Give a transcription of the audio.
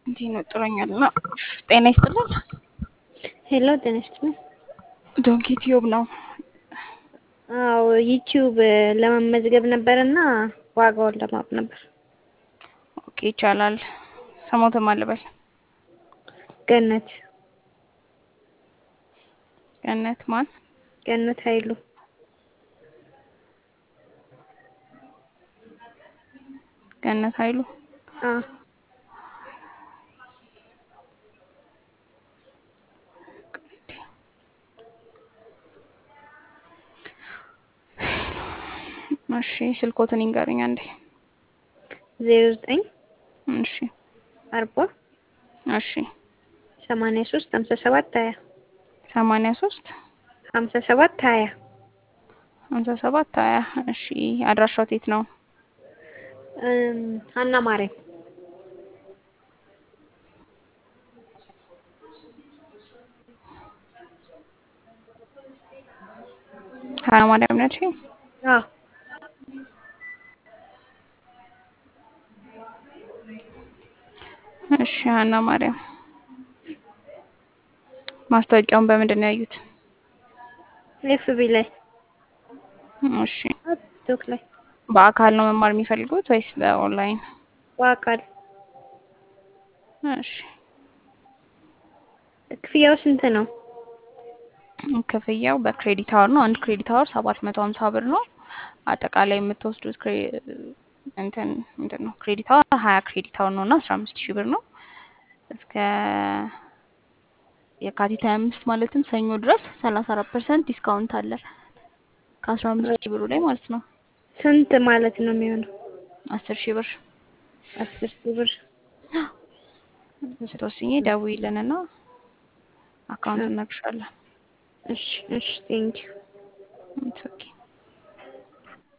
እንዲህ ነው ጥሮኛል እና ጤና ይስጥልን። ሄሎ ጤና ይስጥልኝ። ዶንኪ ቲዩብ ነው። አዎ ዩቲዩብ ለመመዝገብ ነበርና ዋጋውን ለማወቅ ነበር። ኦኬ ይቻላል። ስሞትም አልበል ገነት ገነት ማን? ገነት ኃይሉ ገነት ኃይሉ አ እሺ ስልኮትን ይንገሩኝ አንዴ። ዜሮ ዘጠኝ እሺ አርባ እሺ ሰማንያ ሶስት ሀምሳ ሰባት ሀያ ሰማንያ ሶስት ሀምሳ ሰባት ሀያ ሀምሳ ሰባት ሀያ እሺ አድራሻው የት ነው? እም ሀና ማርያም ሀና ማርያም ነች። አዎ እሺ ሀና ማርያም ማስታወቂያውን በምንድን ነው ያዩት? ኤፍቢ ላይ እሺ ቲክቶክ ላይ በአካል ነው መማር የሚፈልጉት ወይስ በኦንላይን? በአካል እሺ ክፍያው ስንት ነው? ክፍያው በክሬዲት አወር ነው። አንድ ክሬዲት አወር ሰባት መቶ ሀምሳ ብር ነው። አጠቃላይ የምትወስዱት ክሬ- እንትን ምንድን ነው ክሬዲት አወር ሀያ ክሬዲት አወር ነው እና አስራ አምስት ሺህ ብር ነው እስከ የካቲት ሀያ አምስት ማለትም ሰኞ ድረስ ሰላሳ አራት ፐርሰንት ዲስካውንት አለ ከአስራ አምስት ሺህ ብሩ ላይ ማለት ነው። ስንት ማለት ነው የሚሆነው? አስር ሺህ ብር አስር ሺህ ብር ስትወስኚ ደውዪልንና አካውንት እነግርሻለን። እሺ እሺ ቴንኪው